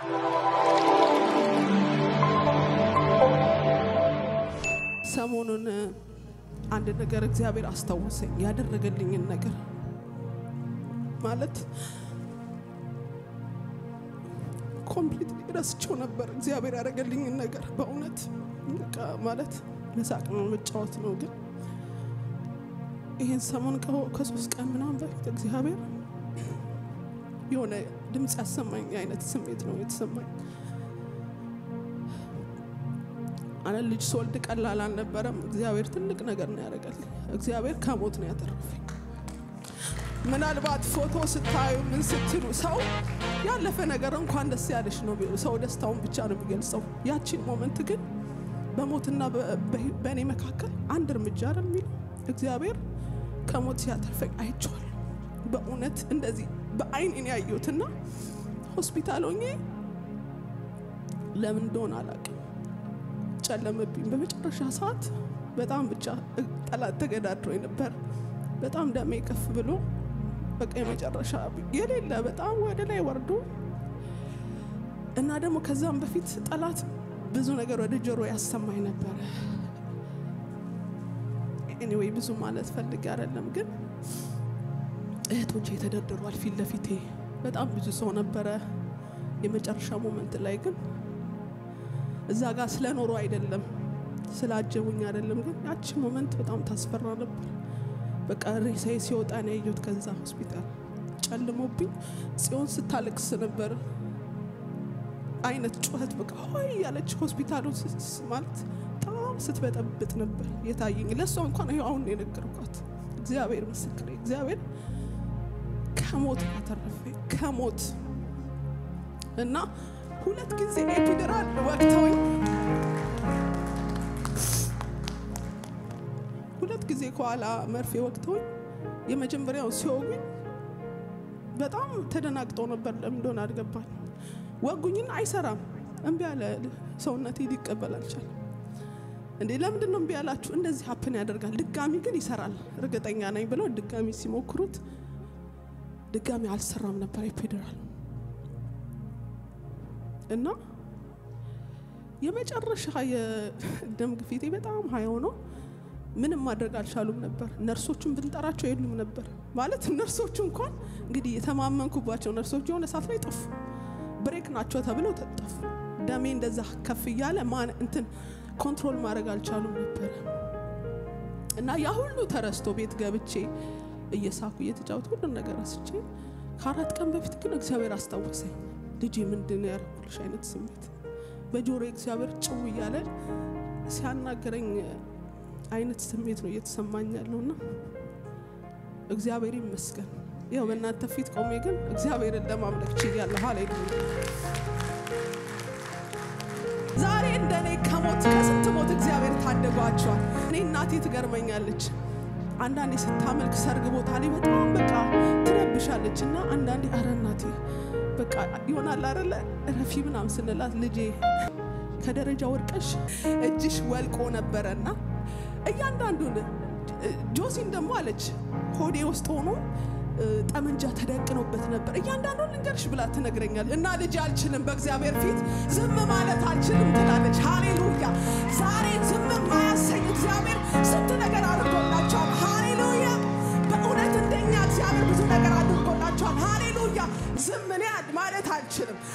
ሰሞኑን አንድ ነገር እግዚአብሔር አስታወሰኝ። ያደረገልኝን ነገር ማለት ኮምፕሊትሊ ረስቼው ነበር። እግዚአብሔር ያደረገልኝን ነገር በእውነት በቃ ማለት መሳቅ ነው መጫወት ነው። ግን ይህን ሰሞን ከሶስት ቀን ምናምን በፊት እግዚአብሔር የሆነ ድምፅ ያሰማኝ አይነት ስሜት ነው የተሰማኝ። አነ ልጅ ስወልድ ቀላል አልነበረም። እግዚአብሔር ትልቅ ነገር ነው ያደረገልኝ። እግዚአብሔር ከሞት ነው ያተረፈኝ። ምናልባት ፎቶ ስታዩ ምን ስትሉ ሰው ያለፈ ነገር እንኳን ደስ ያለሽ ነው ቢሉ ሰው ደስታውን ብቻ ነው የሚገልጸው። ያቺን ሞመንት ግን በሞትና በእኔ መካከል አንድ እርምጃ አይደል የሚለው እግዚአብሔር ከሞት ሲያተርፈኝ አይቼዋለሁ። በእውነት እንደዚህ በአይን እኔ ያየሁትና ሆስፒታል ሆኜ ለምን እንደሆነ አላውቅም ጨለመብኝ። በመጨረሻ ሰዓት በጣም ብቻ ጠላት ተገዳድሮኝ ነበር። በጣም ደሜ ከፍ ብሎ በቃ የመጨረሻ የሌለ በጣም ወደ ላይ ወርዶ እና ደግሞ ከዛም በፊት ጠላት ብዙ ነገር ወደ ጆሮ ያሰማኝ ነበረ። ኤኒዌይ ብዙ ማለት ፈልጌ አይደለም፣ ግን እህቶቼ ተደርድሯል ፊት ለፊቴ በጣም ብዙ ሰው ነበረ። የመጨረሻ ሞመንት ላይ ግን እዛ ጋር ስለኖሩ አይደለም ስላጀቡኝ አይደለም፣ ግን ያቺ ሞመንት በጣም ታስፈራ ነበር። በቃ ሬሳዬ ሲወጣ ነው ያየሁት። ከዛ ሆስፒታል ጨልሞብኝ ጽዮን ስታለቅስ ነበር አይነት ጩኸት በቃ ሆይ ያለች ሆስፒታሉ ማለት በጣም ስትበጠብጥ ነበር የታየኝ። ለእሷ እንኳን ይኸው አሁን የነገርኳት እግዚአብሔር ምስክሬ፣ እግዚአብሔር ከሞት ያተረፈኝ ከሞት እና ሁለት ጊዜ ኤፒድራል ወቅተውኝ ሁለት ጊዜ ከኋላ መርፌ ወቅተውኝ የመጀመሪያው ሲወጉኝ በጣም ተደናግጠው ነበር። ለምን እንደሆነ አልገባኝ። ወጉኝና አይሰራም፣ እምቢ ያለ ሰውነቴ ሊቀበል አልቻለም። እንዴ ለምንድን ነው እምቢ ያላችሁ? እንደዚህ ሀፕን ያደርጋል፣ ድጋሚ ግን ይሰራል እርግጠኛ ነኝ ብለው ድጋሚ ሲሞክሩት ድጋሚ አልሰራም ነበር ኤፒድራል እና የመጨረሻ የደም ግፊቴ በጣም ሀይ ሆኖ ምንም ማድረግ አልቻሉም ነበር። ነርሶቹን ብንጠራቸው የሉም ነበር ማለት ነርሶቹ እንኳን እንግዲህ የተማመንኩባቸው ነርሶች የሆነ ሰዓት ላይ ጠፉ። ብሬክ ናቸው ተብለው ተጠፉ። ደሜ እንደዛ ከፍ እያለ ማን እንትን ኮንትሮል ማድረግ አልቻሉም ነበር እና ያ ሁሉ ተረስቶ ቤት ገብቼ እየሳኩ እየተጫወት ሁሉን ነገር ረስቼ ከአራት ቀን በፊት ግን እግዚአብሔር አስታወሰኝ። ልጄ ምንድን ነው ያደረኩልሽ አይነት ስሜት በጆሮ እግዚአብሔር ጭው እያለ ሲያናገረኝ አይነት ስሜት ነው እየተሰማኝ ያለውና እግዚአብሔር ይመስገን። ያው በእናንተ ፊት ቆሜ ግን እግዚአብሔርን ለማምለክ ችያለሁ። ሃሌሉያ። ዛሬ እንደኔ ከሞት ከስንት ሞት እግዚአብሔር ታደጓቸዋል። እኔ እናቴ ትገርመኛለች። አንዳንዴ ስታመልክ ሰርግ ቦታ ላይ በጣም በቃ ትረብሻለች እና አንዳንዴ አረ እናቴ በቃ ይሆናል አይደለ ረፊ ምናምን ስንላት ልጄ ከደረጃ ወድቀሽ እጅሽ ወልቆ ነበረና እያንዳንዱን ጆሲን ደግሞ አለች ሆዴ ውስጥ ሆኖ ጠመንጃ ተደቅኖበት ነበር። እያንዳንዱን ልንገርሽ ብላ ትነግረኛል እና ልጅ አልችልም፣ በእግዚአብሔር ፊት ዝም ማለት አልችልም ትላለች። ሃሌሉያ! ዛሬ ዝም ማያሰኝ እግዚአብሔር ስንት ነገር አድርጎላቸዋል። ሃሌሉያ! በእውነት እንደኛ እግዚአብሔር ብዙ ነገር አድርጎላቸዋል። ሃሌሉያ! ዝም እኔ ማለት አልችልም።